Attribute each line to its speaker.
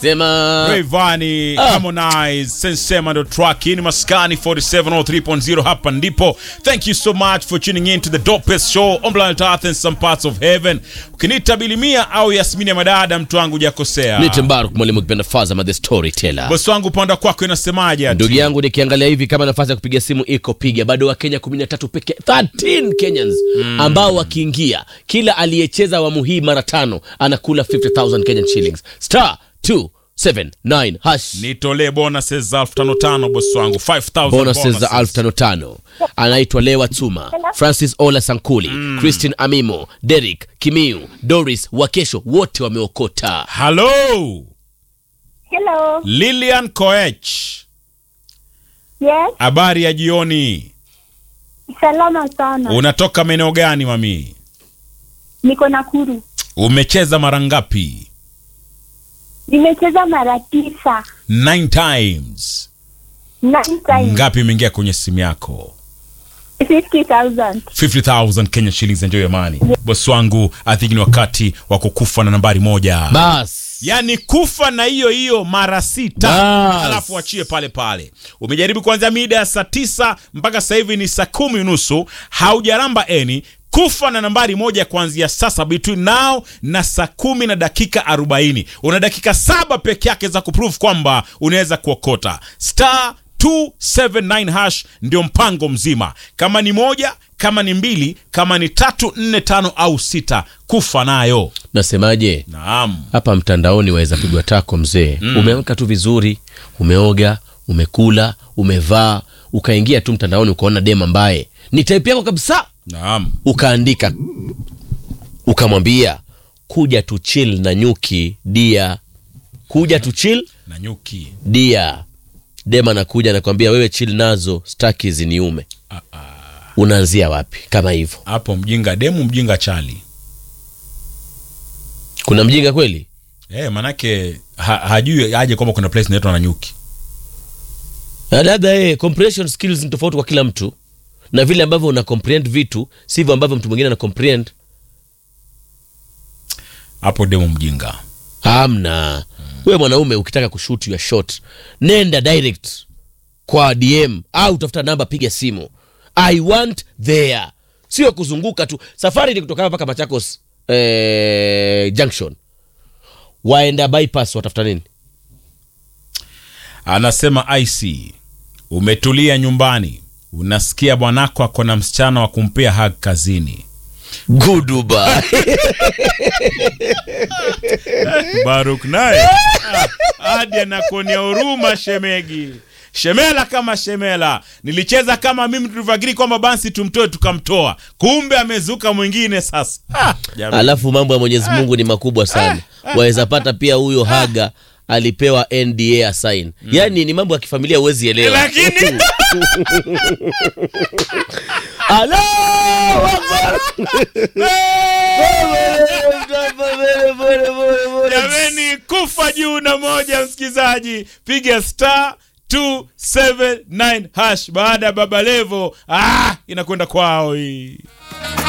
Speaker 1: sema
Speaker 2: Rayvanny,
Speaker 1: Ah.
Speaker 2: Harmonize, Sensema ndo track hii ni Maskani 4703.0 hapa ndipo. Thank you so much for tuning in to the dopest show on planet Earth and some parts of heaven. Ukiniita Bilimia au Yasmini ya madada mtu wangu hujakosea.
Speaker 1: Nite Mbaruk mwalimu kipenda Fazama the storyteller.
Speaker 2: Bosi wangu upande kwako inasemaje? ati?
Speaker 1: Ndugu yangu nikiangalia hivi kama nafasi ya kupiga simu iko piga, bado wa Kenya 13 peke 13 Kenyans ambao wakiingia, kila aliyecheza awamu hii mara tano anakula 50000 Kenyan shillings star 279 hash
Speaker 2: Nitolee bonuses za elfu tano tano bosi wangu 5000
Speaker 1: bonuses za elfu tano tano. Anaitwa Lewa Tuma, Francis Ola Sankuli, Christine Amimo, Derek Kimiu, Doris Wakesho, wote wameokota.
Speaker 2: Hello,
Speaker 3: Hello.
Speaker 2: Lilian Koech.
Speaker 3: Yes.
Speaker 2: Habari ya jioni.
Speaker 3: Salama sana.
Speaker 2: Unatoka maeneo gani mami?
Speaker 3: Niko Nakuru.
Speaker 2: Umecheza mara ngapi?
Speaker 3: Nimecheza mara tisa.
Speaker 2: Nine times.
Speaker 3: Nine times.
Speaker 2: Ngapi imeingia kwenye simu yako?
Speaker 3: 50,000.
Speaker 2: 50000 Kenya shillings enjoy your money. Boss wangu, I think ni wakati wa kukufa na nambari moja.
Speaker 1: Bas.
Speaker 2: Yaani kufa na hiyo hiyo mara sita
Speaker 1: Bas.
Speaker 2: alafu achie pale pale. Umejaribu kuanzia mida ya saa tisa mpaka sasa hivi ni saa kumi unusu, haujaramba eni kufa na nambari moja kuanzia sasa between now na saa kumi na dakika arobaini una dakika saba peke yake za kuprove kwamba unaweza kuokota star 279 hash ndio mpango mzima kama ni moja kama ni mbili kama ni tatu nne tano au sita kufa nayo
Speaker 1: Nasemaje?
Speaker 2: naam
Speaker 1: hapa mtandaoni waweza pigwa tako mzee mm. umeamka tu vizuri umeoga umekula umevaa ukaingia tu mtandaoni ukaona dem ambaye ni type yako kabisa
Speaker 2: naam
Speaker 1: ukaandika ukamwambia kuja tu chill na nyuki dia kuja tu chill
Speaker 2: na nyuki
Speaker 1: dia dem anakuja anakwambia wewe chill nazo staki ziniume unaanzia wapi kama hivyo
Speaker 2: hapo mjinga demu mjinga chali
Speaker 1: kuna mjinga kweli
Speaker 2: Eh, manake ha, hajui aje kwamba kuna place inaitwa na nyuki
Speaker 1: Na labda eh, comprehension skills ni tofauti kwa kila mtu na vile ambavyo una comprehend vitu sivyo ambavyo mtu mwingine ana comprehend
Speaker 2: hapo demu mjinga
Speaker 1: hamna wewe mwanaume ukitaka kushoot your shot nenda direct kwa dm au tafuta namba piga simu i want there sio kuzunguka tu safari ni kutoka hapa mpaka machakos eh, junction waenda bypass watafuta nini
Speaker 2: anasema ic umetulia nyumbani unasikia bwanako ako na msichana wa kumpea hag kazini
Speaker 1: guduba
Speaker 2: baruk naye ah, hadi anakuonea huruma shemegi shemela kama shemela nilicheza kama mimi tulivyoagiri kwamba basi tumtoe tukamtoa kumbe amezuka mwingine sasa ah, jamani.
Speaker 1: alafu mambo ya mwenyezi mungu ni makubwa sana waweza pata pia huyo haga alipewa nda asign yaani ni mambo ya kifamilia huwezi elewa
Speaker 2: lakini
Speaker 1: Allahu Akbar!
Speaker 2: jameni kufa juu na moja msikilizaji piga star 279 hash baada ya baba levo ah, inakwenda kwao hii